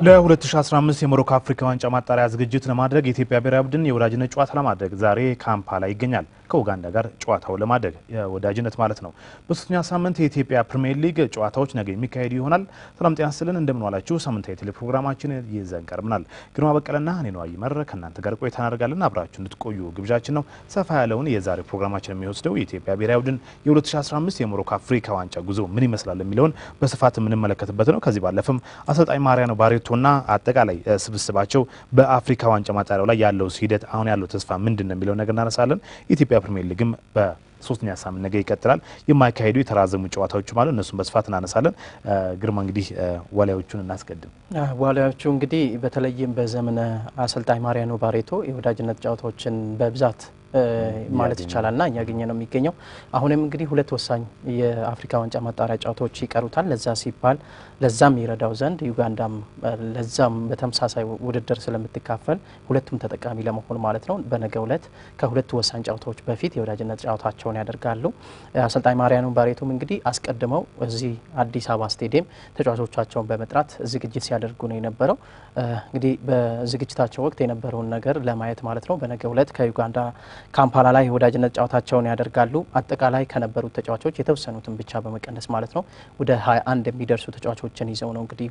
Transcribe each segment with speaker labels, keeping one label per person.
Speaker 1: ለ2015 የሞሮኮ አፍሪካ ዋንጫ ማጣሪያ ዝግጅት ለማድረግ የኢትዮጵያ ብሔራዊ ቡድን የወዳጅነት ጨዋታ ለማድረግ ዛሬ ካምፓላ ይገኛል። ከኡጋንዳ ጋር ጨዋታው ለማድረግ የወዳጅነት ማለት ነው። በሶስተኛ ሳምንት የኢትዮጵያ ፕሪሚየር ሊግ ጨዋታዎች ነገ የሚካሄዱ ይሆናል። ሰላም ጤና ስጥልን፣ እንደምንዋላችሁ። ሳምንታዊ ቴሌ ፕሮግራማችን ይዘን ቀርበናል። ግርማ በቀለና እኔ ነው ይመር ከእናንተ ጋር ቆይታ እናደርጋለን። አብራችሁ እንድትቆዩ ግብዣችን ነው። ሰፋ ያለውን የዛሬ ፕሮግራማችን የሚወስደው የኢትዮጵያ ብሔራዊ ቡድን የ2015 የሞሮኮ አፍሪካ ዋንጫ ጉዞ ምን ይመስላል የሚለውን በስፋት የምንመለከትበት ነው። ከዚህ ባለፍም አሰልጣኝ ማሪያኖ ባሬቶና አጠቃላይ ስብስባቸው በአፍሪካ ዋንጫ ማጣሪያው ላይ ያለው ሂደት አሁን ያለው ተስፋ ምንድን ነው የሚለውን ነገር እናነሳለን። የኢትዮጵያ ፕሪሚየር ሊግም በሶስተኛ ሳምንት ነገ ይቀጥላል። የማይካሄዱ የተራዘሙ ጨዋታዎች ማለት እነሱም በስፋት እናነሳለን። ግርማ እንግዲህ ዋሊያዎቹን እናስቀድም።
Speaker 2: ዋሊያዎቹ እንግዲህ በተለይም በዘመነ አሰልጣኝ ማሪያኖ ባሬቶ የወዳጅነት ጨዋታዎችን በብዛት ማለት ይቻላል ና እያገኘ ነው የሚገኘው። አሁንም እንግዲህ ሁለት ወሳኝ የአፍሪካ ዋንጫ ማጣሪያ ጨዋታዎች ይቀሩታል። ለዛ ሲባል ለዛም ይረዳው ዘንድ ዩጋንዳም ለዛም በተመሳሳይ ውድድር ስለምትካፈል ሁለቱም ተጠቃሚ ለመሆን ማለት ነው በነገው ዕለት ከሁለቱ ወሳኝ ጨዋታዎች በፊት የወዳጅነት ጨዋታቸውን ያደርጋሉ። አሰልጣኝ ማሪያኖ ባሬቶም እንግዲህ አስቀድመው እዚህ አዲስ አበባ ስቴዲየም ተጫዋቾቻቸውን በመጥራት ዝግጅት ሲያደርጉ ነው የነበረው። እንግዲህ በዝግጅታቸው ወቅት የነበረውን ነገር ለማየት ማለት ነው በነገው ዕለት ከዩጋንዳ ካምፓላ ላይ የወዳጅነት ጨዋታቸውን ያደርጋሉ። አጠቃላይ ከነበሩት ተጫዋቾች የተወሰኑትን ብቻ በመቀነስ ማለት ነው ወደ 21 የሚደርሱ ተጫዋቾችን ይዘው ነው እንግዲህ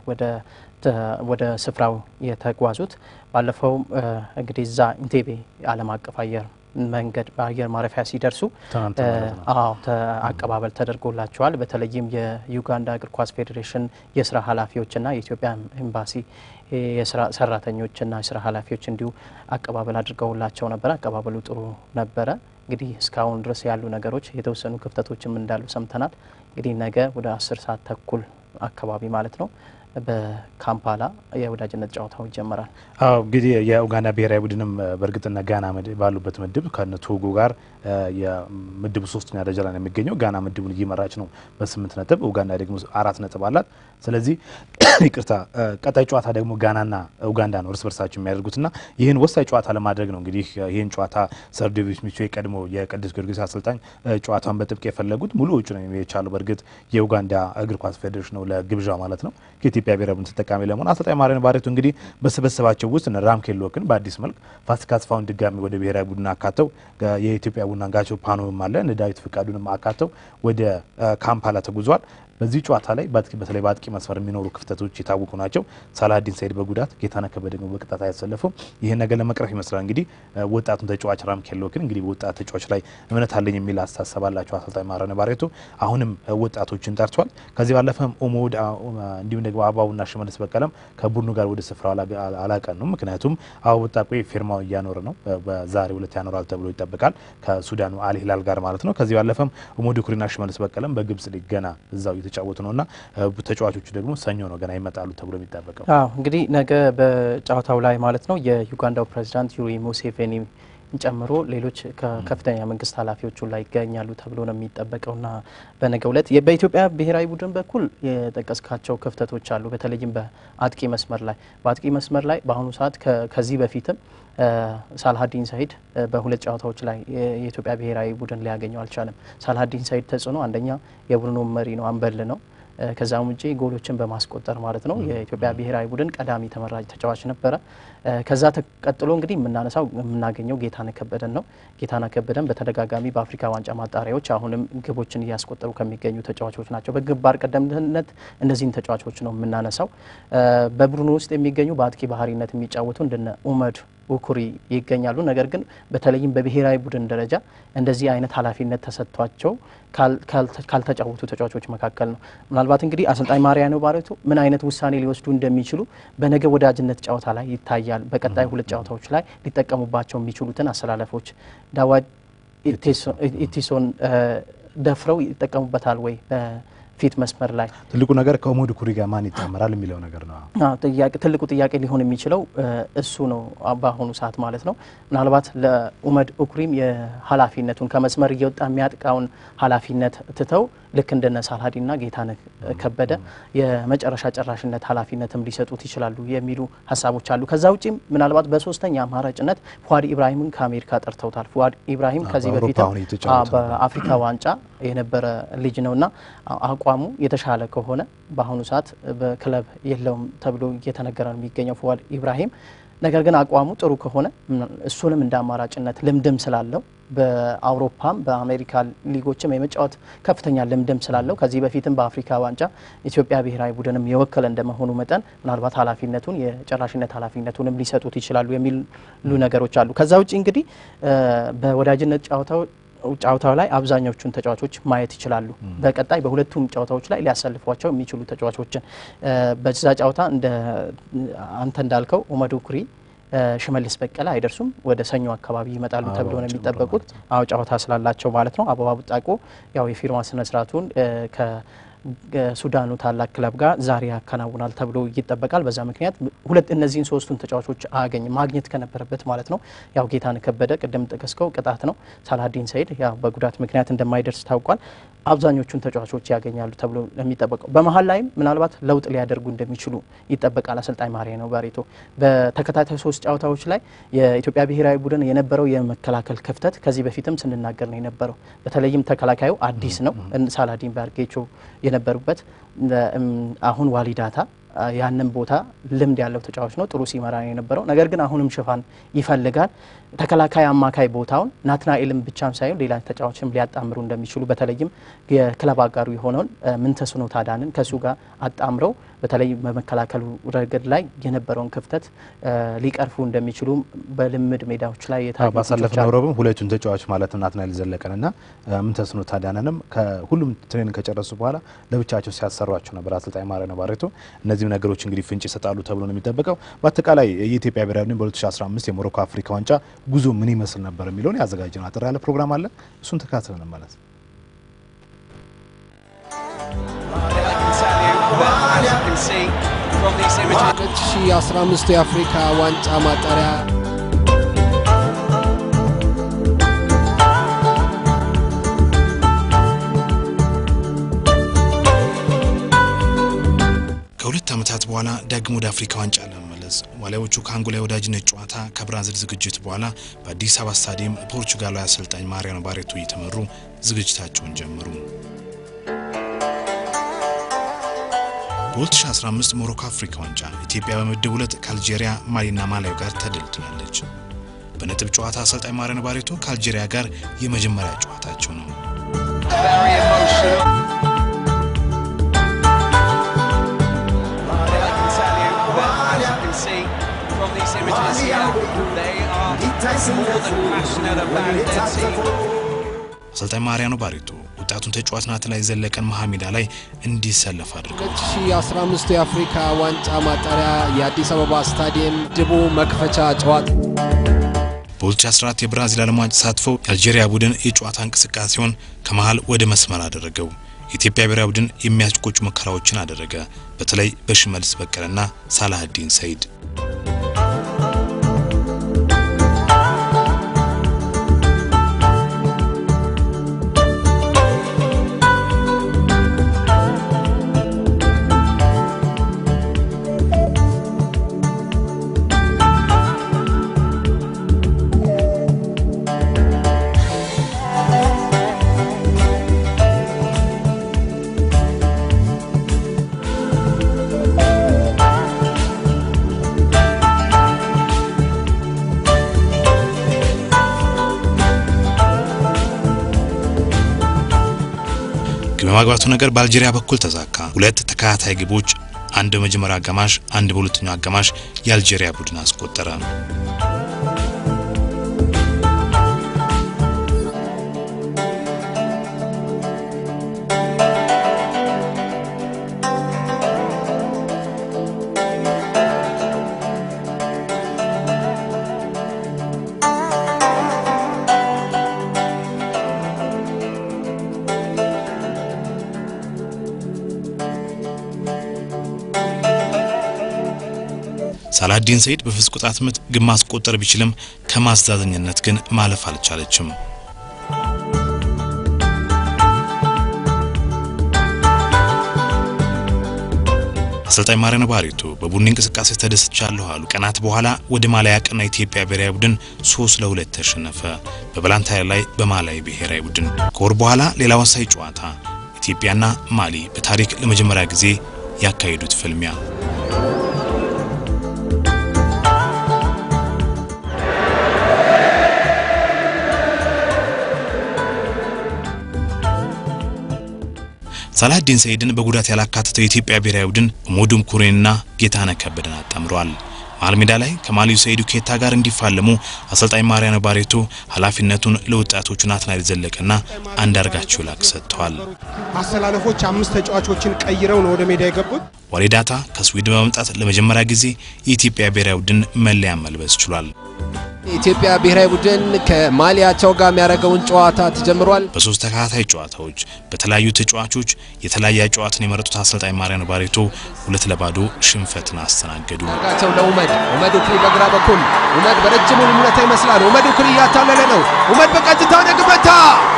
Speaker 2: ወደ ስፍራው የተጓዙት። ባለፈው እንግዲህ እዛ ኢንቴቤ ዓለም አቀፍ አየር መንገድ በአየር ማረፊያ ሲደርሱ አዎ አቀባበል ተደርጎላቸዋል። በተለይም የዩጋንዳ እግር ኳስ ፌዴሬሽን የስራ ኃላፊዎችና የኢትዮጵያ ኤምባሲ የስራ ሰራተኞችና የስራ ኃላፊዎች እንዲሁ አቀባበል አድርገውላቸው ነበረ። አቀባበሉ ጥሩ ነበረ። እንግዲህ እስካሁን ድረስ ያሉ ነገሮች የተወሰኑ ክፍተቶችም እንዳሉ ሰምተናል። እንግዲህ ነገ ወደ አስር ሰዓት ተኩል አካባቢ ማለት ነው በካምፓላ የወዳጅነት ጨዋታው ይጀመራል።
Speaker 1: አዎ እንግዲህ የኡጋንዳ ብሔራዊ ቡድንም በእርግጥና ጋና ባሉበት ምድብ ከነ ቶጎ ጋር የምድቡ ሶስተኛ ደረጃ ላይ ነው የሚገኘው። ጋና ምድቡን እየመራች ነው በስምንት ነጥብ፣ ኡጋንዳ ደግሞ አራት ነጥብ አላት። ስለዚህ ይቅርታ ቀጣይ ጨዋታ ደግሞ ጋናና ኡጋንዳ ነው እርስ በርሳቸው የሚያደርጉትና ይህን ወሳኝ ጨዋታ ለማድረግ ነው እንግዲህ ይህን ጨዋታ ሰር ዴቪድ ሚቾ የቀድሞ የቅዱስ ጊዮርጊስ አሰልጣኝ ጨዋታውን በጥብቅ የፈለጉት ሙሉ ውጭ ነው የቻሉ በእርግጥ የኡጋንዳ እግር ኳስ ፌዴሬሽን ነው ለግብዣ ማለት ነው የኢትዮጵያ ብሔራዊ ቡድን ተጠቃሚ ለመሆን አሰልጣኝ ማሪያኖ ባሬቶ እንግዲህ በስብስባቸው ውስጥ ራምኬን ሎክን በአዲስ መልክ ፋሲካ አስፋውን ድጋሚ ወደ ብሔራዊ ቡድን አካተው የኢትዮጵያ ቡና ጋቸው ፓኖም አለ እነ ዳዊት ፍቃዱንም አካተው ወደ ካምፓላ ተጉዟል። በዚህ ጨዋታ ላይ በተለይ በአጥቂ መስመር የሚኖሩ ክፍተቶች የታወቁ ናቸው። ሳላዲን ሰይድ በጉዳት ጌታነህ ከበደ ደግሞ በቅጣት አያሰለፉም። ይህን ነገር ለመቅረፍ ይመስላል እንግዲህ ወጣቱን ተጫዋች ራምኬን ሎክን እንግዲህ በወጣት ተጫዋች ላይ እምነት አለኝ የሚል አስተሳሰብ አላቸው አሰልጣኝ ማሪያኖ ባሬቶ አሁንም ወጣቶችን ጠርቷል። ከዚህ ባለፈም ኦሞድ እንዲሁም ደግሞ አበባውና ሽመልስ በቀለም ከቡድኑ ጋር ወደ ስፍራው አላቀኑም። ምክንያቱም አበባው ወጣቆ ፊርማው እያኖረ ነው። በዛሬ ሁለት ያኖራል ተብሎ ይጠበቃል ከሱዳኑ አል ሂላል ጋር ማለት ነው። ከዚህ ባለፈም ኦሞድ ኩሪና ሽመልስ በቀለም በግብጽ ሊግ ገና እዛው የተጫወቱ ነውና ተጫዋቾቹ ደግሞ ሰኞ ነው ገና ይመጣሉ ተብሎ የሚጠበቀው።
Speaker 2: አዎ እንግዲህ ነገ በጨዋታው ላይ ማለት ነው የዩጋንዳው ፕሬዚዳንት ዩሪ ሙሴቬኒ ጨምሮ ሌሎች ከፍተኛ መንግስት ኃላፊዎቹ ላይ ይገኛሉ ተብሎ ነው የሚጠበቀውና በነገው ዕለት በኢትዮጵያ ብሔራዊ ቡድን በኩል የጠቀስካቸው ክፍተቶች አሉ። በተለይም በአጥቂ መስመር ላይ በአጥቂ መስመር ላይ በአሁኑ ሰዓት ከዚህ በፊትም ሳልሀዲን ሰይድ በሁለት ጨዋታዎች ላይ የኢትዮጵያ ብሔራዊ ቡድን ሊያገኘው አልቻለም። ሳልሀዲን ሰይድ ተጽዕኖ አንደኛ የቡድኑ መሪ ነው፣ አንበል ነው። ከዛም ውጪ ጎሎችን በማስቆጠር ማለት ነው የኢትዮጵያ ብሔራዊ ቡድን ቀዳሚ ተመራጭ ተጫዋች ነበረ። ከዛ ተቀጥሎ እንግዲህ የምናነሳው የምናገኘው ጌታነህ ከበደን ነው። ጌታነህ ከበደን በተደጋጋሚ በአፍሪካ ዋንጫ ማጣሪያዎች አሁንም ግቦችን እያስቆጠሩ ከሚገኙ ተጫዋቾች ናቸው። በግንባር ቀደምትነት እነዚህን ተጫዋቾች ነው የምናነሳው። በቡድኑ ውስጥ የሚገኙ በአጥቂ ባህሪነት የሚጫወቱ እንደነ ኡመድ ኡኩሪ ይገኛሉ። ነገር ግን በተለይም በብሔራዊ ቡድን ደረጃ እንደዚህ አይነት ኃላፊነት ተሰጥቷቸው ካልተጫወቱ ተጫዋቾች መካከል ነው። ምናልባት እንግዲህ አሰልጣኝ ማሪያኖ ባሬቶ ምን አይነት ውሳኔ ሊወስዱ እንደሚችሉ በነገ ወዳጅነት ጨዋታ ላይ ይታያል። በቀጣይ ሁለት ጨዋታዎች ላይ ሊጠቀሙባቸው የሚችሉትን አሰላለፎች ዳዋድ ኢቲሶን ደፍረው ይጠቀሙበታል ወይ ፊት መስመር ላይ
Speaker 1: ትልቁ ነገር ከኦሞድ ኩሪ ጋር ማን ይጣመራል የሚለው ነገር ነው።
Speaker 2: ትልቁ ጥያቄ ሊሆን የሚችለው እሱ ነው በአሁኑ ሰዓት ማለት ነው። ምናልባት ለኡመድ ኡኩሪም የኃላፊነቱን ከመስመር እየወጣ የሚያጥቃውን ኃላፊነት ትተው ልክ እንደነ ሳልሀዲና ጌታነህ ከበደ የመጨረሻ ጨራሽነት ኃላፊነትም ሊሰጡት ይችላሉ የሚሉ ሀሳቦች አሉ። ከዛ ውጪም ምናልባት በሶስተኛ አማራጭነት ፉአድ ኢብራሂምን ከአሜሪካ ጠርተውታል። ፉአድ ኢብራሂም ከዚህ በፊት በአፍሪካ ዋንጫ የነበረ ልጅ ነውና አቋሙ አቋሙ የተሻለ ከሆነ በአሁኑ ሰዓት በክለብ የለውም ተብሎ እየተነገረ ነው የሚገኘው ፉአድ ኢብራሂም። ነገር ግን አቋሙ ጥሩ ከሆነ እሱንም እንደ አማራጭነት ልምድም ስላለው በአውሮፓም በአሜሪካ ሊጎችም የመጫወት ከፍተኛ ልምድም ስላለው ከዚህ በፊትም በአፍሪካ ዋንጫ ኢትዮጵያ ብሔራዊ ቡድንም የወከለ እንደመሆኑ መጠን ምናልባት ኃላፊነቱን የጨራሽነት ኃላፊነቱንም ሊሰጡት ይችላሉ የሚሉ ነገሮች አሉ። ከዛ ውጭ እንግዲህ በወዳጅነት ጨዋታው ጨዋታው ላይ አብዛኞቹን ተጫዋቾች ማየት ይችላሉ። በቀጣይ በሁለቱም ጨዋታዎች ላይ ሊያሰልፏቸው የሚችሉ ተጫዋቾችን በዛ ጨዋታ እንደ አንተ እንዳልከው ኦመዱ ኩሪ ሽመልስ በቀለ አይደርሱም። ወደ ሰኞ አካባቢ ይመጣሉ ተብሎ ነው የሚጠበቁት። አዎ ጨዋታ ስላላቸው ማለት ነው። አበባ ቡጣቆ ያው የፊርማ ስነስርዓቱን ከሱዳኑ ታላቅ ክለብ ጋር ዛሬ ያከናውናል ተብሎ ይጠበቃል። በዛ ምክንያት ሁለት እነዚህን ሶስቱን ተጫዋቾች አያገኝም ማግኘት ከነበረበት ማለት ነው። ያው ጌታነህ ከበደ ቅድም ጠቀስከው ቅጣት ነው። ሳላዲን ሰይድ ያው በጉዳት ምክንያት እንደማይደርስ ታውቋል። አብዛኞቹን ተጫዋቾች ያገኛሉ ተብሎ የሚጠበቀው በመሀል ላይም ምናልባት ለውጥ ሊያደርጉ እንደሚችሉ ይጠበቃል። አሰልጣኝ ማሪያኖ ባሬቶ በተከታታይ ሶስት ጨዋታዎች ላይ የኢትዮጵያ ብሔራዊ ቡድን የነበረው የመከላከል ክፍተት ከዚህ በፊትም ስንናገር ነው የነበረው። በተለይም ተከላካዩ አዲስ ነው። ሳላዲን ባርጌቾ የነበሩበት አሁን ዋሊዳታ ያንን ቦታ ልምድ ያለው ተጫዋች ነው። ጥሩ ሲመራ ነው የነበረው። ነገር ግን አሁንም ሽፋን ይፈልጋል። ተከላካይ አማካይ ቦታውን ናትናኤልም ብቻም ሳይሆን ሌላ ተጫዋችም ሊያጣምሩ እንደሚችሉ በተለይም የክለብ አጋሩ የሆነውን ምንተስኖት አዳንን ከእሱ ጋር አጣምረው በተለይ በመከላከሉ ረገድ ላይ የነበረውን ክፍተት ሊቀርፉ እንደሚችሉ በልምድ ሜዳዎች ላይ የታዩ
Speaker 1: ባሳለፍነው ረቡዕ ሁለቱን ተጫዋች ማለትም ናትናኤል ዘለቀንና ምንተስኖት አዳንንም ከሁሉም ትሬኒንግ ከጨረሱ በኋላ ለብቻቸው ሲያሰሯቸው ነበር አሰልጣኝ ማሪያኖ ባሬቶ። እነዚህም ነገሮች እንግዲህ ፍንጭ ይሰጣሉ ተብሎ ነው የሚጠበቀው። በአጠቃላይ የኢትዮጵያ ብሔራዊ ቡድን በ2015 የሞሮኮ አፍሪካ ዋንጫ ጉዞ ምን ይመስል ነበር የሚለውን ያዘጋጀነው አጠር ያለ ፕሮግራም አለ። እሱን ተካትለን እንመለስ።
Speaker 3: ሁለት ሺ አስራ አምስቱ የአፍሪካ ዋንጫ ማጣሪያ
Speaker 4: ከሁለት ዓመታት በኋላ ዳግም ወደ አፍሪካ ዋንጫ ለመመለስ ዋሊያዎቹ ከአንጎላ የወዳጅነት ጨዋታ ከብራዚል ዝግጅት በኋላ በአዲስ አበባ ስታዲየም ፖርቹጋላዊ አሰልጣኝ ማሪያኖ ባሬቶ እየተመሩ ዝግጅታቸውን ጀመሩ። በ2015 ሞሮኮ አፍሪካ ዋንጫ ኢትዮጵያ በምድብ ሁለት ከአልጄሪያ፣ ማሊና ማላዊ ጋር ተደልድላለች። በነጥብ ጨዋታ አሰልጣኝ ማሪያኖ ባሬቶ ከአልጄሪያ ጋር የመጀመሪያ ጨዋታቸው ነው። አሰልጣኝ ማሪያኖ ባሬቶ ወጣቱን ተጫዋች ናትናኤል ዘለቀን መሀሜዳ ላይ እንዲሰለፍ አድርገው
Speaker 3: 2015 የአፍሪካ ዋንጫ ማጣሪያ የአዲስ አበባ ስታዲየም ድቡ መክፈቻ ጨዋታ
Speaker 4: በ2014 የብራዚል ዓለም ዋንጫ ተሳትፈው የአልጄሪያ ቡድን የጨዋታ እንቅስቃሴውን ከመሃል ወደ መስመር አደረገው። የኢትዮጵያ ብሔራዊ ቡድን የሚያስቆጩ ሙከራዎችን አደረገ። በተለይ በሽመልስ በቀለና ሳላህዲን ሰይድ በማግባቱ ነገር በአልጄሪያ በኩል ተዛካ። ሁለት ተከታታይ ግቦች፣ አንድ በመጀመሪያው አጋማሽ፣ አንድ በሁለተኛው አጋማሽ የአልጄሪያ ቡድን አስቆጠረ። ሳላዲን ሰይድ በፍጹም ቅጣት ምት ግብ ማስቆጠር ቢችልም ከማስተዛዘኝነት ግን ማለፍ አልቻለችም። አሰልጣኝ ማሪያኖ ባሬቶ በቡድን እንቅስቃሴ ተደስቻለሁ አሉ። ቀናት በኋላ ወደ ማሊያ ያቀና የኢትዮጵያ ብሔራዊ ቡድን ሶስት ለሁለት ተሸነፈ። በበላንታይር ላይ በማላዊ ብሔራዊ ቡድን ከወር በኋላ ሌላ ወሳኝ ጨዋታ ኢትዮጵያና ማሊ በታሪክ ለመጀመሪያ ጊዜ ያካሄዱት ፍልሚያ ሳላዲን ሰይድን በጉዳት ያላካተተው የኢትዮጵያ ብሔራዊ ቡድን ሞዱም ኩሬንና ጌታነህ ከበደን አጣምረዋል። መሀል ሜዳ ላይ ከማሊው ሰይዱ ኬታ ጋር እንዲፋለሙ አሰልጣኝ ማሪያኖ ባሬቶ ኃላፊነቱን ለወጣቶቹ ናትናኤል ዘለቀና አንዳርጋቸው ላቅ ሰጥተዋል።
Speaker 3: አሰላለፎች አምስት ተጫዋቾችን ቀይረው ነው ወደ ሜዳ የገቡት።
Speaker 4: ዋሌዳታ ከስዊድን በመምጣት ለመጀመሪያ ጊዜ የኢትዮጵያ ብሔራዊ ቡድን መለያ መልበስ ችሏል።
Speaker 3: የኢትዮጵያ ብሔራዊ ቡድን ከማሊያቸው ጋር የሚያደርገውን ጨዋታ ተጀምሯል።
Speaker 4: በሶስት ተከታታይ ጨዋታዎች በተለያዩ ተጫዋቾች የተለያየ ጨዋታን የመረጡት አሰልጣኝ ማሪያኖ ባሬቶ ሁለት ለባዶ ሽንፈትን አስተናገዱ።
Speaker 3: ጋቸው ለኡመድ ኡመድ ኡክሪ በግራ በኩል ኡመድ በረጅሙ ልሙነታ ይመስላል። ኡመድ ኡክሪ እያታለለ ነው። ኡመድ በቀጥታ ወደ ግበታ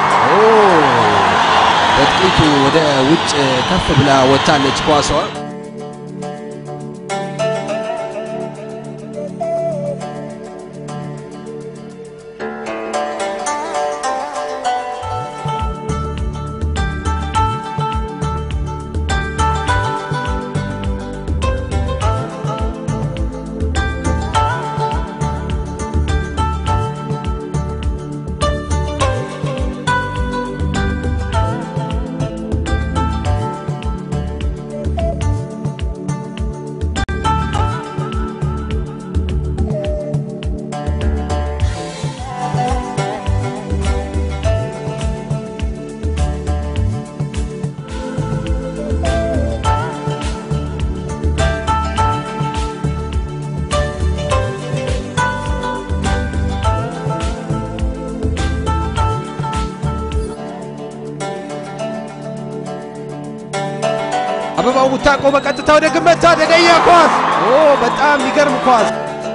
Speaker 3: በጥቂቱ ወደ ውጭ ከፍ ብላ ወጥታለች ኳሷ። አበባው ቡታቆ በቀጥታ ወደ ግመታ አደገኛ ኳስ! ኦ በጣም የሚገርም ኳስ!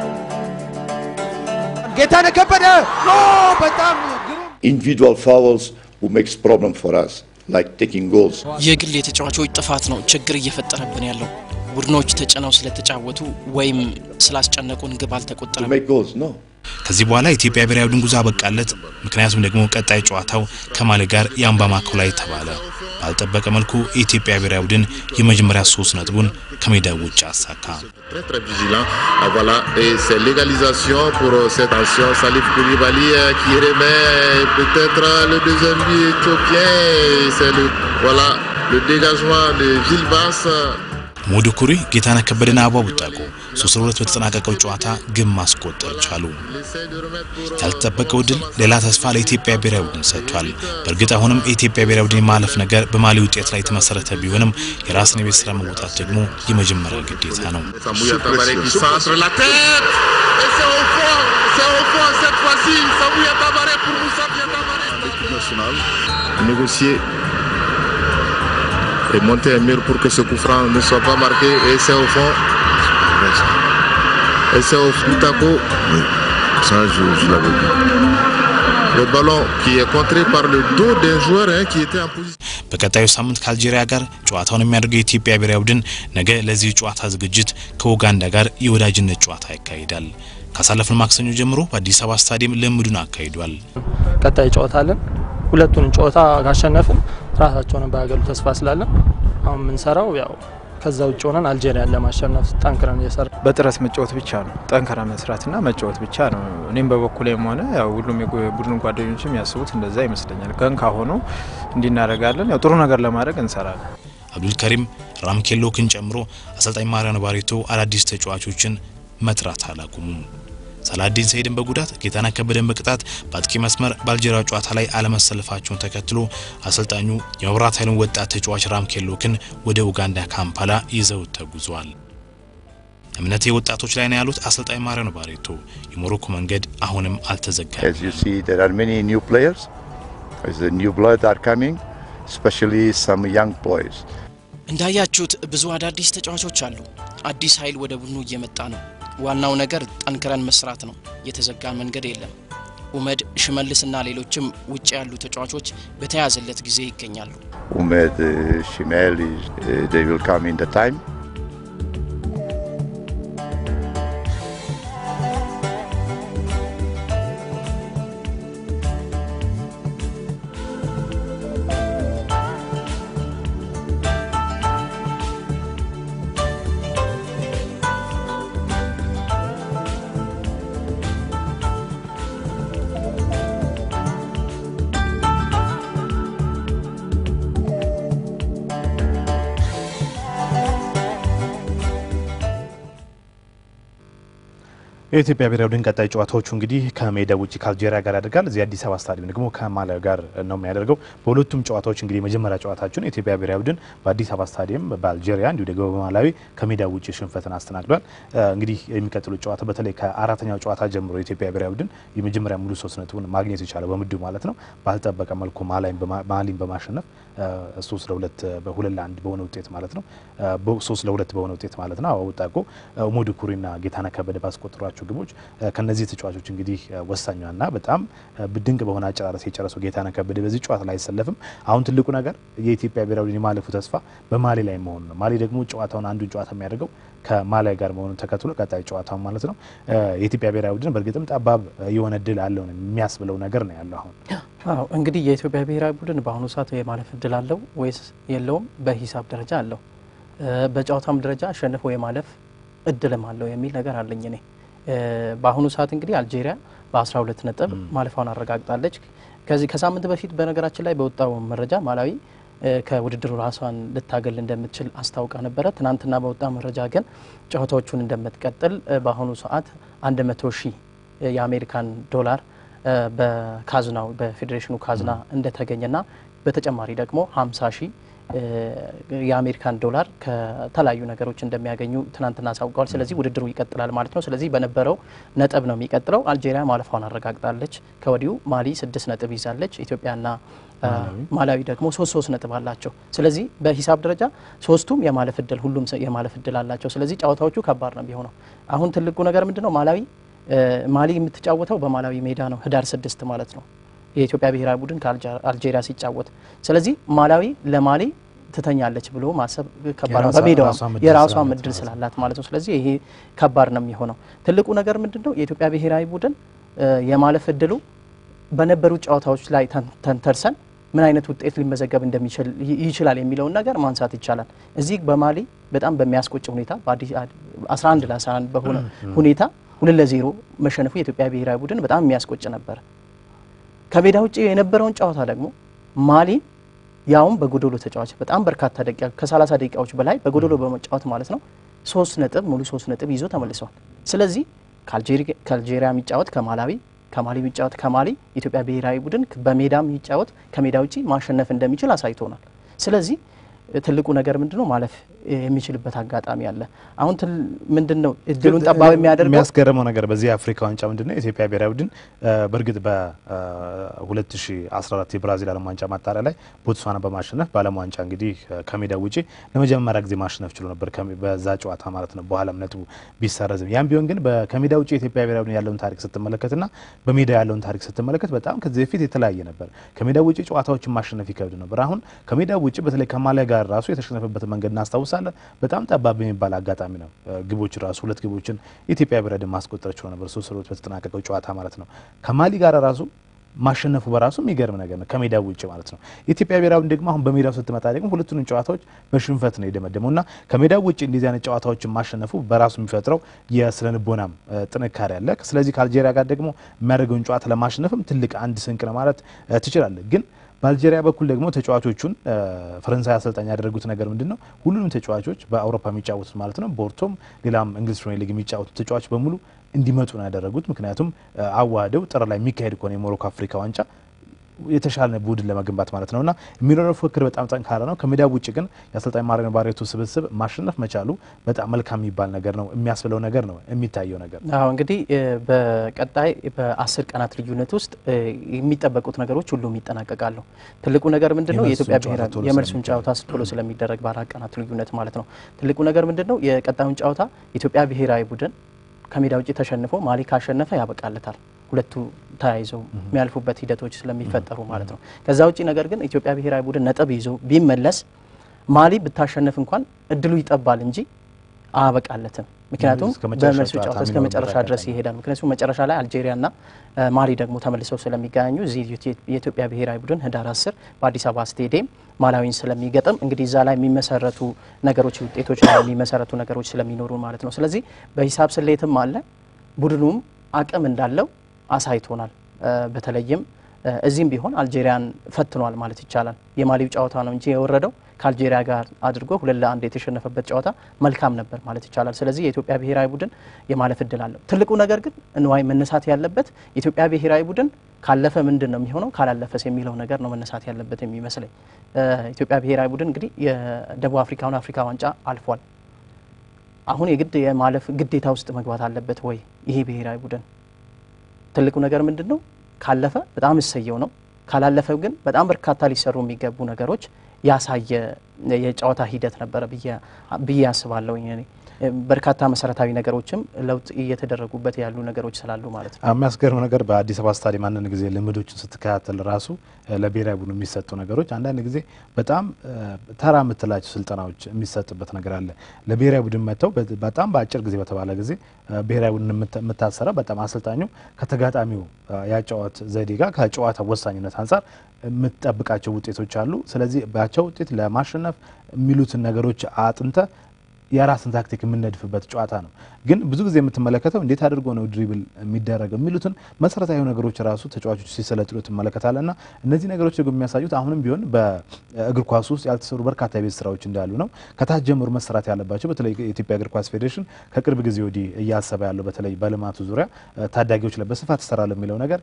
Speaker 3: ጌታነህ ከበደ! ኦ በጣም ግሩም
Speaker 5: individual fouls who makes problem for us, like taking goals.
Speaker 2: የግል የተጫዋቾች ጥፋት ነው ችግር እየፈጠረብን ያለው። ቡድኖች ተጭነው ስለተጫወቱ ወይም ስላስጨነቁን ግብ
Speaker 5: To
Speaker 2: አልተቆጠረም።
Speaker 5: make goals, no.
Speaker 4: ከዚህ በኋላ የኢትዮጵያ ብሔራዊ ቡድን ጉዞ አበቃለት። ምክንያቱም ደግሞ ቀጣይ ጨዋታው ከማሊ ጋር የአምባማኮ ላይ ተባለ። ባልጠበቀ መልኩ የኢትዮጵያ ብሔራዊ ቡድን የመጀመሪያ ሶስት ነጥቡን ከሜዳው ውጭ አሳካ።
Speaker 6: Très très vigilant. Ah, voilà, et c'est l'égalisation pour euh, cette action. Salif Koulibaly euh, qui remet euh, peut-être euh, le deuxième but éthiopien. Et C'est le, voilà, le dégagement de Gilbas.
Speaker 4: ሞዱ ኩሪ፣ ጌታነህ ከበደና አበባው ቡጣቆ ሶስት ለሁለት በተጠናቀቀው ጨዋታ ግብ ማስቆጠር ቻሉ።
Speaker 6: Essaie de remettre pour, euh,
Speaker 4: ያልተጠበቀው ድል ሌላ ተስፋ ለኢትዮጵያ ብሔራዊ ቡድን ሰጥቷል። በእርግጥ አሁንም የኢትዮጵያ ብሔራዊ ቡድን የማለፍ ነገር በማሊ ውጤት ላይ የተመሰረተ ቢሆንም የራስን የቤት ስራ መወጣት ደግሞ የመጀመሪያ ግዴታ ነው።
Speaker 6: Samouya Tabaré qui centre la tête. Et c'est au fond. C'est au fond cette fois-ci. Samouya Tabaré pour Moussa Tabaré. L'équipe nationale. Négocier et monter un mur pour que ce coup franc ne soit pas marqué. Et c'est au fond. Et c'est au Moutako.
Speaker 5: Ça, je, je l'avais vu.
Speaker 6: Le ballon qui est contré par le dos d'un joueur hein, qui était en position.
Speaker 4: በቀጣዩ ሳምንት ከአልጄሪያ ጋር ጨዋታውን የሚያደርገው የኢትዮጵያ ብሔራዊ ቡድን ነገ ለዚህ ጨዋታ ዝግጅት ከኡጋንዳ ጋር የወዳጅነት ጨዋታ ያካሂዳል። ካሳለፍን ማክሰኞ ጀምሮ በአዲስ አበባ ስታዲየም ልምዱን አካሂዷል።
Speaker 7: ቀጣይ ጨዋታ አለን። ሁለቱን ጨዋታ ካሸነፍን ራሳቸውን ባያገሉ ተስፋ ስላለን አሁን የምንሰራው ያው ከዛ ውጭ ሆነን አልጄሪያን ለማሸነፍ ጠንክረን እየሰራ
Speaker 8: በጥረት መጫወት ብቻ ነው። ጠንከራ መስራትና መጫወት ብቻ ነው። እኔም በበኩሌም ሆነ ያው ሁሉም የቡድን ጓደኞችም የሚያስቡት እንደዛ ይመስለኛል። ከን ካሆኑ እንዲናደርጋለን ያው ጥሩ ነገር ለማድረግ እንሰራለን።
Speaker 4: አብዱልከሪም ራምኬሎክን ጨምሮ አሰልጣኝ ማሪያኖ ባሬቶ አዳዲስ ተጫዋቾችን መጥራት አላቁሙም። ሳላዲን ሰይድን በጉዳት ጌታነህ ከበደን በቅጣት በአጥቂ መስመር በአልጄሪያ ጨዋታ ላይ አለመሰለፋቸውን ተከትሎ አሰልጣኙ የመብራት ኃይሉን ወጣት ተጫዋች ራምኬሎክን ወደ ኡጋንዳ ካምፓላ ይዘው ተጉዟል። እምነቴ ወጣቶች ላይ ነው ያሉት አሰልጣኝ ማሪያኖ ባሬቶ የሞሮኮ መንገድ አሁንም አልተዘጋም።
Speaker 5: As you see, there are many new players. As the new blood are coming, especially some young boys.
Speaker 2: እንዳያችሁት ብዙ አዳዲስ ተጫዋቾች አሉ። አዲስ ኃይል ወደ ቡድኑ እየመጣ ነው። ዋናው ነገር ጠንክረን መስራት ነው። የተዘጋ መንገድ የለም። ኡመድ፣ ሽመልስና ሌሎችም ውጭ ያሉ ተጫዋቾች በተያዘለት ጊዜ ይገኛሉ።
Speaker 5: Umed, uh, Shimel, is, uh, they will come in the time.
Speaker 1: የኢትዮጵያ ብሔራዊ ቡድን ቀጣይ ጨዋታዎቹ እንግዲህ ከሜዳ ውጭ ከአልጄሪያ ጋር ያደርጋል። እዚህ አዲስ አበባ ስታዲየም ደግሞ ከማላዊ ጋር ነው የሚያደርገው። በሁለቱም ጨዋታዎች እንግዲህ የመጀመሪያ ጨዋታቸውን የኢትዮጵያ ብሔራዊ ቡድን በአዲስ አበባ ስታዲየም በአልጄሪያ እንዲሁ ደግሞ በማላዊ ከሜዳ ውጭ ሽንፈትን አስተናግዷል። እንግዲህ የሚቀጥሉት ጨዋታ በተለይ ከአራተኛው ጨዋታ ጀምሮ የኢትዮጵያ ብሔራዊ ቡድን የመጀመሪያ ሙሉ ሶስት ነጥቡን ማግኘት የቻለው በምድቡ ማለት ነው ባልጠበቀ መልኩ ማሊን በማሸነፍ ሶስት ለሁለት በሁለት ለአንድ በሆነ ውጤት ማለት ነው ሶስት ለሁለት በሆነ ውጤት ማለት ነው አወጣቆ ኡመዱ ኩሪና ጌታነህ ከበደ ባስቆጠሯቸው ግቦች ከነዚህ ተጫዋቾች እንግዲህ ወሳኛና በጣም ድንቅ በሆነ አጨራረስ የጨረሰው ጌታነህ ከበደ በዚህ ጨዋታ ላይ አይሰለፍም። አሁን ትልቁ ነገር የኢትዮጵያ ብሔራዊ ቡድን የማለፉ ተስፋ በማሊ ላይ መሆኑ ነው። ማሊ ደግሞ ጨዋታውን አንዱን ጨዋታ የሚያደርገው ከማሊያ ጋር መሆኑን ተከትሎ ቀጣይ ጨዋታው ማለት ነው የኢትዮጵያ ብሔራዊ ቡድን በእርግጥም ጠባብ የሆነ እድል አለው የሚያስብለው ነገር ነው ያለው አሁን
Speaker 2: አዎ እንግዲህ የኢትዮጵያ ብሔራዊ ቡድን በአሁኑ ሰዓት የማለፍ እድል አለው ወይስ የለውም? በሂሳብ ደረጃ አለው። በጨዋታም ደረጃ አሸንፎ የማለፍ እድልም አለው የሚል ነገር አለኝ እኔ። በአሁኑ ሰዓት እንግዲህ አልጄሪያ በ12 ነጥብ ማለፏን አረጋግጣለች። ከዚህ ከሳምንት በፊት በነገራችን ላይ በወጣው መረጃ ማላዊ ከውድድሩ ራሷን ልታገል እንደምትችል አስታውቃ ነበረ። ትናንትና በወጣ መረጃ ግን ጨዋታዎቹን እንደምትቀጥል በአሁኑ ሰዓት 100 ሺህ የአሜሪካን ዶላር በካዝናው በፌዴሬሽኑ ካዝና እንደተገኘና በተጨማሪ ደግሞ 50 ሺህ የአሜሪካን ዶላር ከተለያዩ ነገሮች እንደሚያገኙ ትናንትና አሳውቀዋል። ስለዚህ ውድድሩ ይቀጥላል ማለት ነው። ስለዚህ በነበረው ነጥብ ነው የሚቀጥለው። አልጄሪያ ማለፏን አረጋግጣለች። ከወዲሁ ማሊ ስድስት ነጥብ ይዛለች። ኢትዮጵያና ማላዊ ደግሞ ሶስት ሶስት ነጥብ አላቸው። ስለዚህ በሂሳብ ደረጃ ሶስቱም የማለፍ እድል ሁሉም የማለፍ እድል አላቸው። ስለዚህ ጨዋታዎቹ ከባድ ነው የሚሆነው። አሁን ትልቁ ነገር ምንድን ነው? ማላዊ ማሊ የምትጫወተው በማላዊ ሜዳ ነው ህዳር ስድስት ማለት ነው የኢትዮጵያ ብሔራዊ ቡድን ከአልጄሪያ ሲጫወት። ስለዚህ ማላዊ ለማሊ ትተኛለች ብሎ ማሰብ ከባድ ነው። በሜዳዋ የራሷ ምድል ስላላት ማለት ነው። ስለዚህ ይሄ ከባድ ነው የሚሆነው። ትልቁ ነገር ምንድን ነው? የኢትዮጵያ ብሔራዊ ቡድን የማለፍ እድሉ በነበሩ ጨዋታዎች ላይ ተንተርሰን ምን አይነት ውጤት ሊመዘገብ እንደሚችል ይችላል የሚለውን ነገር ማንሳት ይቻላል። እዚህ በማሊ በጣም በሚያስቆጭ ሁኔታ በ11 ለ11 በሆነ ሁኔታ ሁለት ለዜሮ መሸነፉ የኢትዮጵያ ብሔራዊ ቡድን በጣም የሚያስቆጭ ነበር። ከሜዳ ውጭ የነበረውን ጨዋታ ደግሞ ማሊ ያውም በጎዶሎ ተጫዋች በጣም በርካታ ደቂቃ ከ30 ደቂቃዎች በላይ በጎዶሎ በመጫወት ማለት ነው ሶስት ነጥብ ሙሉ ሶስት ነጥብ ይዞ ተመልሰዋል። ስለዚህ ከአልጄሪያ የሚጫወት ከማላዊ ከማሊ የሚጫወት ከማሊ የኢትዮጵያ ብሔራዊ ቡድን በሜዳም የሚጫወት ከሜዳ ውጭ ማሸነፍ እንደሚችል አሳይቶናል። ስለዚህ ትልቁ ነገር ምንድነው ማለፍ የሚችልበት አጋጣሚ አለ። አሁን ምንድን ነው እድሉን ጠባብ የሚያደርገው
Speaker 1: የሚያስገርመው ነገር በዚህ የአፍሪካ ዋንጫ ምንድን ነው የኢትዮጵያ ብሔራዊ ቡድን በእርግጥ በ2014 የብራዚል ዓለም ዋንጫ ማጣሪያ ላይ ቦትስዋና በማሸነፍ በዓለም ዋንጫ እንግዲህ ከሜዳ ውጪ ለመጀመሪያ ጊዜ ማሸነፍ ችሎ ነበር በዛ ጨዋታ ማለት ነው። በኋላም ነጥቡ ቢሰረዝም ያም ቢሆን ግን ከሜዳ ውጭ የኢትዮጵያ ብሔራዊ ቡድን ያለውን ታሪክ ስትመለከትና በሜዳ ያለውን ታሪክ ስትመለከት በጣም ከዚህ በፊት የተለያየ ነበር። ከሜዳ ውጭ ጨዋታዎችን ማሸነፍ ይከብድ ነበር። አሁን ከሜዳ ውጭ በተለይ ከማሊያ ጋር ራሱ የተሸነፈበት መንገድ እናስታውሳለን። በጣም ጠባብ የሚባል አጋጣሚ ነው። ግቦች ራሱ ሁለት ግቦችን የኢትዮጵያ ብሔራዊ ቡድን ማስቆጠር ችሎ ነበር፣ ሶስት ለሁለት በተጠናቀቀው ጨዋታ ማለት ነው። ከማሊ ጋር ራሱ ማሸነፉ በራሱ የሚገርም ነገር ነው፣ ከሜዳ ውጭ ማለት ነው። የኢትዮጵያ ብሔራዊ ቡድን ደግሞ አሁን በሜዳው ስትመጣ ደግሞ ሁለቱንም ጨዋታዎች በሽንፈት ነው የደመደመው እና ከሜዳ ውጭ እንደዚህ አይነት ጨዋታዎችን ማሸነፉ በራሱ የሚፈጥረው የስነ ልቦናም ጥንካሬ አለ። ስለዚህ ከአልጄሪያ ጋር ደግሞ የሚያደርገውን ጨዋታ ለማሸነፍም ትልቅ አንድ ስንቅ ነው ማለት ትችላለህ ግን በአልጄሪያ በኩል ደግሞ ተጫዋቾቹን ፈረንሳይ አሰልጣኝ ያደረጉት ነገር ምንድን ነው? ሁሉንም ተጫዋቾች በአውሮፓ የሚጫወቱት ማለት ነው ቦርቶም ሌላም እንግሊዝ ፕሪሚየር ሊግ የሚጫወቱት ተጫዋቾች በሙሉ እንዲመጡ ነው ያደረጉት። ምክንያቱም አዋህደው ጥር ላይ የሚካሄድ ከሆነ የሞሮኮ አፍሪካ ዋንጫ የተሻለ ቡድን ለመገንባት ማለት ነውና የሚኖረው ፉክክር በጣም ጠንካራ ነው። ከሜዳ ውጭ ግን የአሰልጣኝ ማሪያኖ ባሬቶ ስብስብ ማሸነፍ መቻሉ በጣም መልካም የሚባል ነገር ነው፣ የሚያስብለው ነገር ነው፣ የሚታየው ነገር ነው።
Speaker 2: አዎ እንግዲህ በቀጣይ በአስር ቀናት ልዩነት ውስጥ የሚጠበቁት ነገሮች ሁሉም ይጠናቀቃሉ። ትልቁ ነገር ምንድን ነው? የኢትዮጵያ ብሔራዊ የመልሱን ጨዋታ ቶሎ ስለሚደረግ በአራት ቀናት ልዩነት ማለት ነው። ትልቁ ነገር ምንድን ነው? የቀጣዩን ጨዋታ የኢትዮጵያ ብሔራዊ ቡድን ከሜዳ ውጭ ተሸንፎ ማሊ ካሸነፈ ያበቃለታል። ሁለቱ ተያይዘው የሚያልፉበት ሂደቶች ስለሚፈጠሩ ማለት ነው። ከዛ ውጭ ነገር ግን ኢትዮጵያ ብሔራዊ ቡድን ነጥብ ይዞ ቢመለስ ማሊ ብታሸነፍ እንኳን እድሉ ይጠባል እንጂ አያበቃለትም። ምክንያቱም በመልሱ ጨዋታ እስከ መጨረሻ ድረስ ይሄዳል። ምክንያቱም መጨረሻ ላይ አልጄሪያና ማሊ ደግሞ ተመልሰው ስለሚገናኙ እዚህ የኢትዮጵያ ብሔራዊ ቡድን ህዳር አስር በአዲስ አበባ ስቴዲየም ማላዊን ስለሚገጥም እንግዲህ እዛ ላይ የሚመሰረቱ ነገሮች ውጤቶች ላይ የሚመሰረቱ ነገሮች ስለሚኖሩ ማለት ነው። ስለዚህ በሂሳብ ስሌትም አለ ቡድኑም አቅም እንዳለው አሳይቶናል። በተለይም እዚህም ቢሆን አልጄሪያን ፈትኗል ማለት ይቻላል። የማሊው ጨዋታ ነው እንጂ የወረደው ከአልጄሪያ ጋር አድርጎ ሁለት ለአንድ የተሸነፈበት ጨዋታ መልካም ነበር ማለት ይቻላል። ስለዚህ የኢትዮጵያ ብሔራዊ ቡድን የማለፍ እድል አለው። ትልቁ ነገር ግን እንዋይ መነሳት ያለበት የኢትዮጵያ ብሔራዊ ቡድን ካለፈ ምንድን ነው የሚሆነው፣ ካላለፈስ የሚለው ነገር ነው መነሳት ያለበት የሚመስለኝ። ኢትዮጵያ ብሔራዊ ቡድን እንግዲህ የደቡብ አፍሪካውን አፍሪካ ዋንጫ አልፏል። አሁን የግድ የማለፍ ግዴታ ውስጥ መግባት አለበት ወይ ይሄ ብሔራዊ ቡድን? ትልቁ ነገር ምንድን ነው? ካለፈ በጣም እሰየው ነው። ካላለፈው ግን በጣም በርካታ ሊሰሩ የሚገቡ ነገሮች ያሳየ የጨዋታ ሂደት ነበረ ብዬ አስባለሁ። እኔ በርካታ መሰረታዊ ነገሮችም ለውጥ እየተደረጉበት ያሉ ነገሮች ስላሉ ማለት ነው።
Speaker 1: የሚያስገርም ነገር በአዲስ አበባ ስታዲየም አንዳንድ ጊዜ ልምዶችን ስትከታተል ራሱ ለብሔራዊ ቡድኑ የሚሰጡ ነገሮች አንዳንድ ጊዜ በጣም ተራ የምትላቸው ስልጠናዎች የሚሰጥበት ነገር አለ። ለብሔራዊ ቡድን መጥተው በጣም በአጭር ጊዜ በተባለ ጊዜ ብሔራዊ ቡድን የምታሰራ በጣም አሰልጣኙ ከተጋጣሚው ያጨዋወት ዘዴ ጋር ከጨዋታ ወሳኝነት አንጻር የምትጠብቃቸው ውጤቶች አሉ። ስለዚህ ባቸው ውጤት ለማሸነፍ የሚሉትን ነገሮች አጥንተ የራስን ታክቲክ የምነድፍበት ጨዋታ ነው። ግን ብዙ ጊዜ የምትመለከተው እንዴት አድርጎ ነው ድሪብል የሚደረገው የሚሉትን መሰረታዊ ነገሮች ራሱ ተጫዋቾች ሲሰለጥኑ ትመለከታለህ። እና እነዚህ ነገሮች ደግሞ የሚያሳዩት አሁንም ቢሆን በእግር ኳስ ውስጥ ያልተሰሩ በርካታ የቤት ስራዎች እንዳሉ ነው። ከታች ጀምሮ መሰራት ያለባቸው በተለይ የኢትዮጵያ እግር ኳስ ፌዴሬሽን ከቅርብ ጊዜ ወዲህ እያሰበ ያለው በተለይ በልማቱ ዙሪያ ታዳጊዎች ላይ በስፋት ይሰራል የሚለው ነገር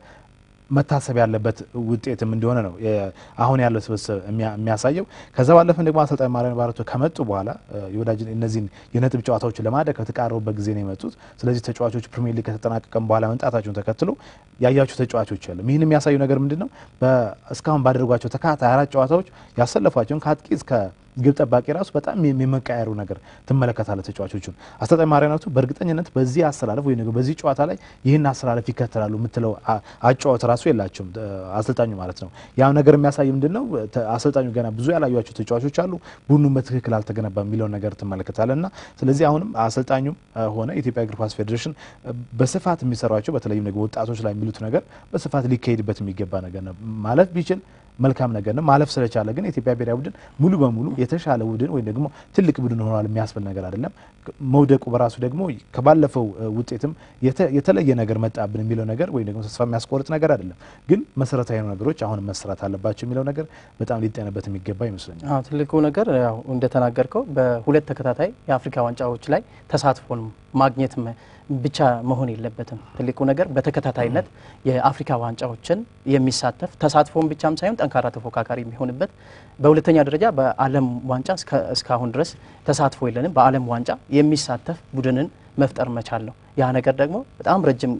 Speaker 1: መታሰብ ያለበት ውጤትም እንደሆነ ነው አሁን ያለው ስብስብ የሚያሳየው። ከዛ ባለፈ ደግሞ አሰልጣኝ ማርያም ባረቶ ከመጡ በኋላ የወዳጅ እነዚህን የነጥብ ጨዋታዎች ለማድረግ ከተቃረቡበት ጊዜ ነው የመጡት። ስለዚህ ተጫዋቾች ፕሪሚየር ሊግ ከተጠናቀቀም በኋላ መምጣታቸውን ተከትሎ ያያቸው ተጫዋቾች የለም። ይህን የሚያሳዩ ነገር ምንድን ነው? እስካሁን ባደረጓቸው ተከታታይ አራት ጨዋታዎች ያሰለፏቸውን ከአጥቂ እስከ ግብ ጠባቂ ራሱ በጣም የመቀየሩ ነገር ትመለከታለ ተጫዋቾቹን። አሰልጣኝ ማርያናቱ በእርግጠኝነት በዚህ አሰላለፍ ወይ ነገር በዚህ ጨዋታ ላይ ይህን አሰላለፍ ይከተላሉ የምትለው አጫወት ራሱ የላቸውም አሰልጣኙ ማለት ነው። ያ ነገር የሚያሳይ ምንድን ነው አሰልጣኙ ገና ብዙ ያላዩቸው ተጫዋቾች አሉ፣ ቡድኑም በትክክል አልተገነባ የሚለውን ነገር ትመለከታለ እና ስለዚህ አሁንም አሰልጣኙም ሆነ የኢትዮጵያ እግር ኳስ ፌዴሬሽን በስፋት የሚሰሯቸው በተለይም ደግሞ ወጣቶች ላይ የሚሉት ነገር በስፋት ሊካሄድበት የሚገባ ነገር ነው ማለት ቢችል መልካም ነገር ነው። ማለፍ ስለቻለ ግን የኢትዮጵያ ብሔራዊ ቡድን ሙሉ በሙሉ የተሻለ ቡድን ወይም ደግሞ ትልቅ ቡድን ሆኗል የሚያስብል ነገር አይደለም። መውደቁ በራሱ ደግሞ ከባለፈው ውጤትም የተለየ ነገር መጣብን የሚለው ነገር ወይም ደግሞ ተስፋ የሚያስቆርጥ ነገር አይደለም። ግን መሰረታዊ ነገሮች አሁንም መሰራት አለባቸው የሚለው ነገር በጣም ሊጠነበት የሚገባ ይመስለኛል።
Speaker 2: ትልቁ ነገር ያው እንደተናገርከው በሁለት ተከታታይ የአፍሪካ ዋንጫዎች ላይ ተሳትፎን ማግኘት ብቻ መሆን የለበትም። ትልቁ ነገር በተከታታይነት የአፍሪካ ዋንጫዎችን የሚሳተፍ ተሳትፎን ብቻም ሳይሆን ጠንካራ ተፎካካሪ የሚሆንበት፣ በሁለተኛ ደረጃ በዓለም ዋንጫ እስካሁን ድረስ ተሳትፎ የለንም። በዓለም ዋንጫ የሚሳተፍ ቡድንን መፍጠር መቻል ነው። ያ ነገር ደግሞ በጣም ረጅም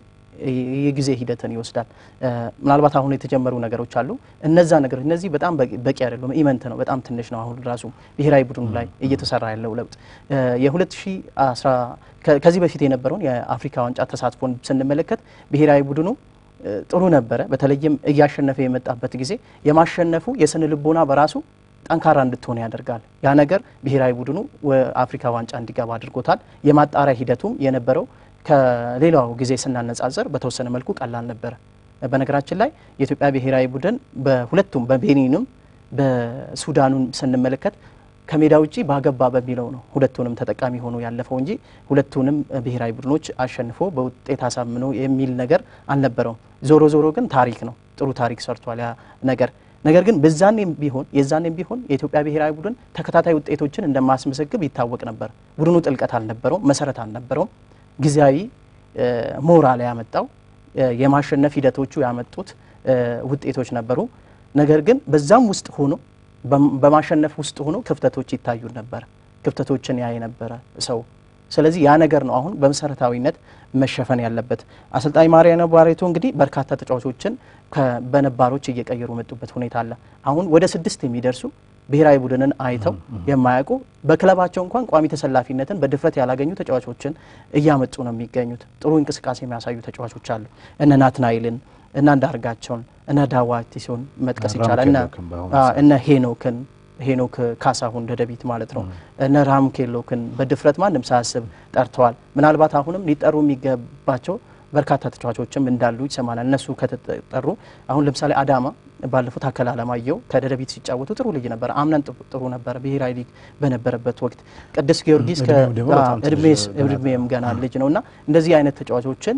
Speaker 2: የጊዜ ሂደትን ይወስዳል። ምናልባት አሁን የተጀመሩ ነገሮች አሉ። እነዛ ነገሮች እነዚህ በጣም በቂ አይደሉም። ኢመንት ነው፣ በጣም ትንሽ ነው። አሁን ራሱ ብሔራዊ ቡድኑ ላይ እየተሰራ ያለው ለውጥ የ2010 ከዚህ በፊት የነበረውን የአፍሪካ ዋንጫ ተሳትፎን ስንመለከት ብሔራዊ ቡድኑ ጥሩ ነበረ። በተለይም እያሸነፈ የመጣበት ጊዜ የማሸነፉ የስነ ልቦና በራሱ ጠንካራ እንድትሆን ያደርጋል። ያ ነገር ብሔራዊ ቡድኑ አፍሪካ ዋንጫ እንዲገባ አድርጎታል። የማጣሪያ ሂደቱም የነበረው ከሌላው ጊዜ ስናነጻጽር በተወሰነ መልኩ ቀላል ነበረ። በነገራችን ላይ የኢትዮጵያ ብሔራዊ ቡድን በሁለቱም በቤኒንም በሱዳኑን ስንመለከት ከሜዳ ውጭ ባገባ በሚለው ነው ሁለቱንም ተጠቃሚ ሆኖ ያለፈው እንጂ ሁለቱንም ብሔራዊ ቡድኖች አሸንፎ በውጤት አሳምኖ የሚል ነገር አልነበረውም። ዞሮ ዞሮ ግን ታሪክ ነው፣ ጥሩ ታሪክ ሰርቷል ያ ነገር። ነገር ግን በዛኔም ቢሆን የዛኔም ቢሆን የኢትዮጵያ ብሔራዊ ቡድን ተከታታይ ውጤቶችን እንደማስመዘግብ ይታወቅ ነበር። ቡድኑ ጥልቀት አልነበረውም፣ መሰረት አልነበረውም። ጊዜያዊ ሞራል ያመጣው የማሸነፍ ሂደቶቹ ያመጡት ውጤቶች ነበሩ። ነገር ግን በዛም ውስጥ ሆኖ በማሸነፍ ውስጥ ሆኖ ክፍተቶች ይታዩ ነበር። ክፍተቶችን ያይ ነበረ ሰው። ስለዚህ ያ ነገር ነው አሁን በመሰረታዊነት መሸፈን ያለበት። አሰልጣኝ ማርያም ባሬቶ እንግዲህ በርካታ ተጫዋቾችን በነባሮች እየቀየሩ መጡበት ሁኔታ አለ። አሁን ወደ ስድስት የሚደርሱ ብሔራዊ ቡድንን አይተው የማያውቁ በክለባቸው እንኳን ቋሚ ተሰላፊነትን በድፍረት ያላገኙ ተጫዋቾችን እያመጡ ነው የሚገኙት። ጥሩ እንቅስቃሴ የሚያሳዩ ተጫዋቾች አሉ። እነ ናትናይልን እና እንዳርጋቸውን እነ ዳዋቲሶን መጥቀስ ይቻላል። እነ ሄኖክን ሄኖክ ካሳሁን ደደቢት ማለት ነው። እነ ራምኬሎክን በድፍረት ማንም ሳያስብ ጠርተዋል። ምናልባት አሁንም ሊጠሩ የሚገባቸው በርካታ ተጫዋቾችም እንዳሉ ይሰማናል። እነሱ ከተጠሩ አሁን ለምሳሌ አዳማ ባለፉት አከል አለማየሁ ከደደቢት ሲጫወቱ ጥሩ ልጅ ነበረ። አምናን ጥሩ ነበረ ብሔራዊ ሊግ በነበረበት ወቅት። ቅዱስ ጊዮርጊስ እድሜም ገና ልጅ ነው እና እንደዚህ አይነት ተጫዋቾችን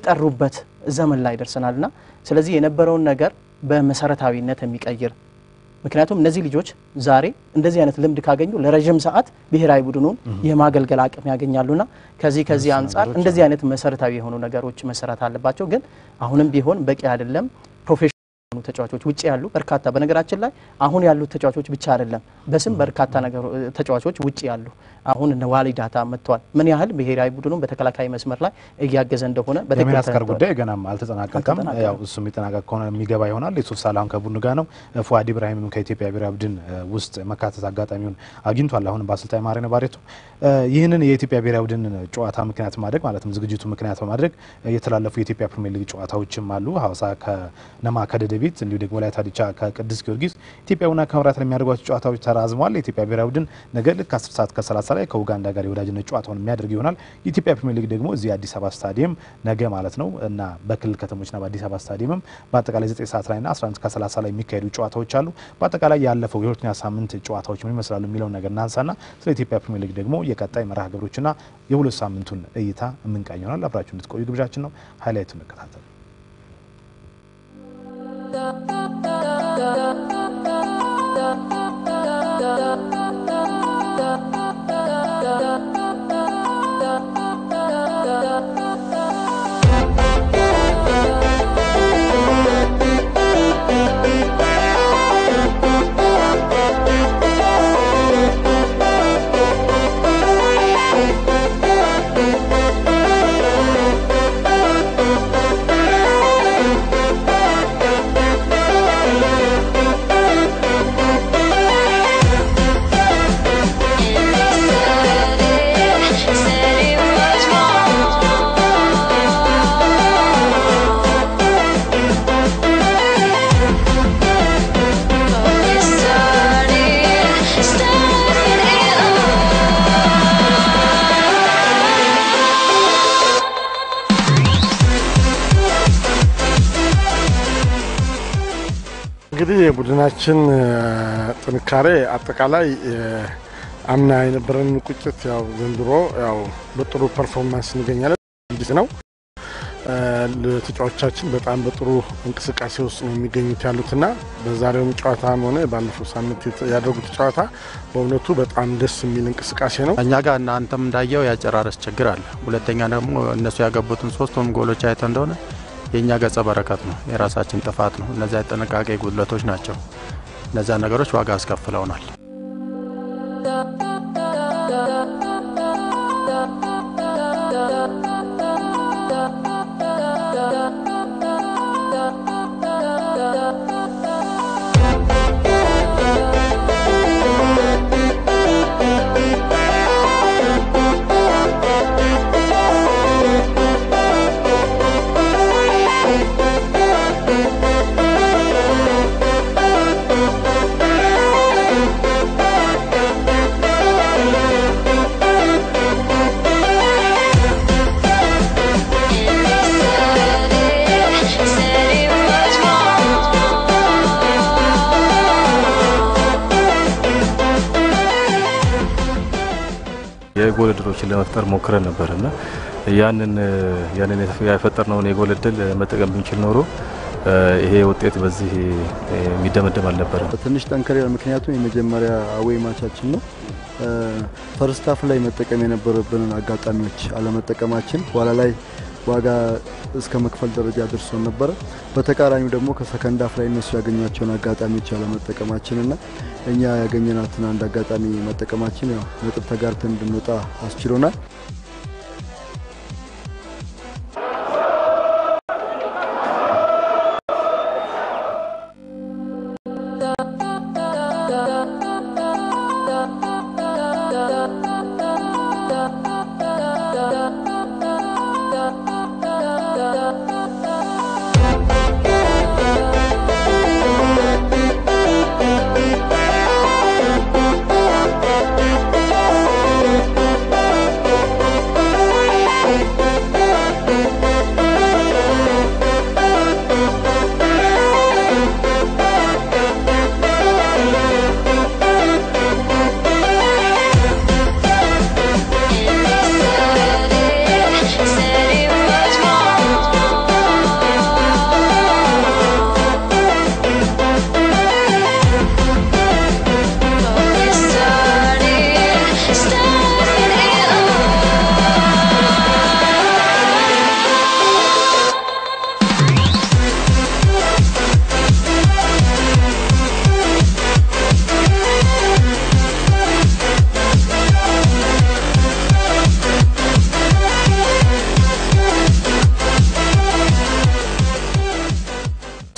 Speaker 2: የሚጠሩበት ዘመን ላይ ደርሰናል እና ስለዚህ የነበረውን ነገር በመሰረታዊነት የሚቀይር ምክንያቱም እነዚህ ልጆች ዛሬ እንደዚህ አይነት ልምድ ካገኙ ለረዥም ሰዓት ብሔራዊ ቡድኑን የማገልገል አቅም ያገኛሉና ከዚህ ከዚህ አንጻር እንደዚህ አይነት መሰረታዊ የሆኑ ነገሮች መሰራት አለባቸው። ግን አሁንም ቢሆን በቂ አይደለም። ፕሮፌሽናል የሆኑ ተጫዋቾች ውጭ ያሉ በርካታ በነገራችን ላይ አሁን ያሉት ተጫዋቾች ብቻ አይደለም በስም በርካታ ነገሮ ተጫዋቾች ውጭ ያሉ አሁን እነ ዋሊ ዳታ መጥተዋል። ምን ያህል ብሔራዊ ቡድኑን በተከላካይ መስመር ላይ እያገዘ እንደሆነ በትክክል
Speaker 1: የሚያስቀር
Speaker 2: ተረድተዋል።
Speaker 1: ጉዳይ ገናም አልተጠናቀቀም።
Speaker 2: አልተጠናቀቀም።
Speaker 1: ያው እሱ የሚጠናቀቅ ከሆነ የሚገባ ይሆናል። የሱፍ ሳላሁን ከቡድኑ ጋር ነው። ፉአድ ኢብራሂምም ከኢትዮጵያ ብሔራዊ ቡድን እ፣ ውስጥ መካተት አጋጣሚውን አግኝቷል። አሁንም በአሰልጣኝ ማሪኖ ባሬቶ እ፣ ይህንን የኢትዮጵያ ብሔራዊ ቡድን ጨዋታ ምክንያት ማድረግ ማለትም ዝግጅቱ ምክንያት በማድረግ እ፣ የተላለፉ የኢትዮጵያ ፕሪሚየር ሊግ ጨዋታዎችም አሉ። ሀዋሳ ከነማ ከደደቢት እንዲሁ ደግሞ ወላይታ ዲቻ ከቅዱስ ጊዮርጊስ ኢትዮጵያ ቡና ከመብራት ላይ የሚያደርጓቸው ጨዋታዎች ተራዝመዋል። የኢትዮጵያ ብሔራዊ ቡድን ነገ ልክ 10 ሰዓት ከ30 ላይ ከኡጋንዳ ጋር የወዳጅነት ጨዋታውን የሚያደርግ ይሆናል። የኢትዮጵያ ፕሪሚየር ሊግ ደግሞ እዚህ አዲስ አበባ ስታዲየም ነገ ማለት ነው እና በክልል ከተሞችና በአዲስ አበባ ስታዲየምም በአጠቃላይ 9 ሰዓት ላይና 11 ከ30 ላይ የሚካሄዱ ጨዋታዎች አሉ። በአጠቃላይ ያለፈው የሁለተኛ ሳምንት ጨዋታዎች ምን ይመስላሉ የሚለውን ነገር እናንሳና ስለ ኢትዮጵያ ፕሪሚየር ሊግ ደግሞ የቀጣይ መርሃ ግብሮችና የሁለት ሳምንቱን እይታ የምንቃኝ ይሆናል። አብራችሁ እንድትቆዩ ግብዣችን ነው። ሀይላይቱ እንከታተል።
Speaker 9: እንግዲህ የቡድናችን እ፣ ጥንካሬ አጠቃላይ እ፣ አምና የነበረን ቁጭት ያው ዘንድሮ ያው በጥሩ ፐርፎርማንስ እንገኛለን ጊዜ ነው። እ፣ ተጫዋቾቻችን በጣም በጥሩ እንቅስቃሴ ውስጥ ነው የሚገኙት ያሉትና በዛሬውም ጨዋታም ሆነ ባለፈው ሳምንት የተ- ያደረጉት ጨዋታ በእውነቱ በጣም ደስ የሚል እንቅስቃሴ ነው።
Speaker 10: እኛ ጋር እናንተም እንዳየው ያጨራረስ ችግር አለ። ሁለተኛ ደግሞ እነሱ ያገቡትን ሶስቱም ጎሎች አይተ እንደሆነ የእኛ ገጸ በረከት ነው፣ የራሳችን ጥፋት ነው። እነዚያ የጥንቃቄ ጉድለቶች ናቸው። እነዚያ ነገሮች ዋጋ አስከፍለውናል።
Speaker 11: የጎል እድሎችን ለመፍጠር ሞክረን ነበር እና ያንን ያንን የፈጠርነውን የጎል እድል መጠቀም ብንችል ኖሮ እ፣ ይሄ ውጤት በዚህ እ፣ የሚደመደም አልነበረም።
Speaker 12: ትንሽ ጠንከር ያለ ምክንያቱም የመጀመሪያ አዌይ ማቻችን ነው። ፈርስት ሃፍ ላይ መጠቀም የነበረብንን አጋጣሚዎች አለመጠቀማችን በኋላ ላይ ዋጋ እስከ መክፈል ደረጃ ደርሶን ነበረ። በተቃራኒው ደግሞ ከሰከንድ ሃፍ ላይ እነሱ ያገኟቸውን አጋጣሚዎች አለመጠቀማችን እና እኛ ያገኘናትን አንድ አጋጣሚ መጠቀማችን ያው ነጥብ ተጋርተን እንድንወጣ አስችሎናል።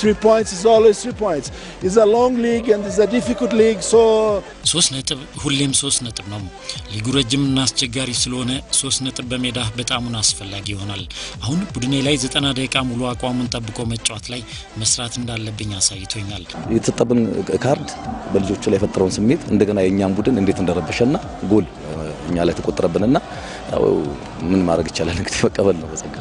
Speaker 13: three points is always three points. It's a long league and it's a difficult league, so
Speaker 14: ሶስት ነጥብ ሁሌም ሶስት ነጥብ ነው። ሊጉ ረጅምና አስቸጋሪ ስለሆነ ሶስት ነጥብ በሜዳ በጣሙን አስፈላጊ ይሆናል። አሁን ቡድኔ ላይ ዘጠና ደቂቃ ሙሉ አቋሙን ጠብቆ መጫወት ላይ መስራት እንዳለብኝ አሳይቶኛል።
Speaker 15: የተሰጠብን ካርድ በልጆቹ ላይ የፈጠረውን ስሜት እንደገና የእኛን ቡድን እንዴት እንደረበሸና ጎል እኛ ላይ ተቆጠረብንና ያው ምን ማድረግ ይቻላል እንግዲህ መቀበል ነው በጸጋ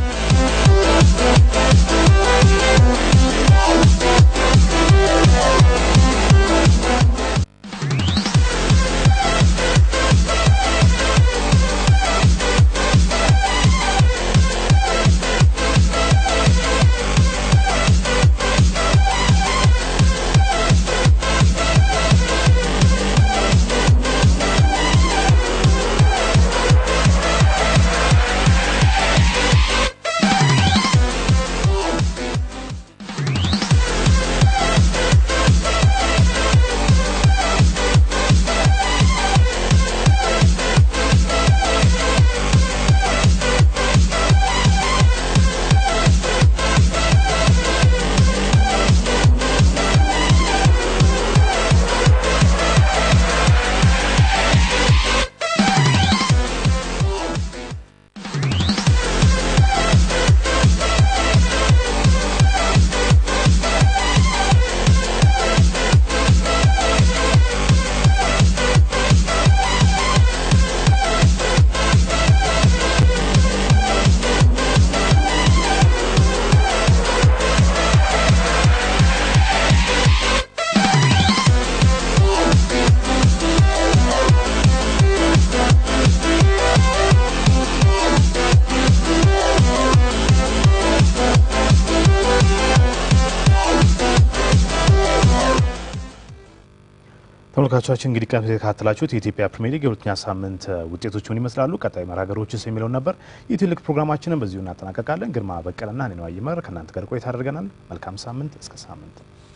Speaker 1: ተመልካቾቻችን እንግዲህ ቀን የተከታተላችሁት የኢትዮጵያ ፕሪሚየር ሊግ የሁለተኛ ሳምንት ውጤቶች ምን ይመስላሉ፣ ቀጣይ መርሃ ግብሮችስ የሚለውን ነበር። ይህ ትልቅ ፕሮግራማችንን በዚሁ እናጠናቀቃለን። ግርማ በቀለና እኔ ነው አይመር ከእናንተ ጋር ቆይታ አድርገናል። መልካም ሳምንት። እስከ ሳምንት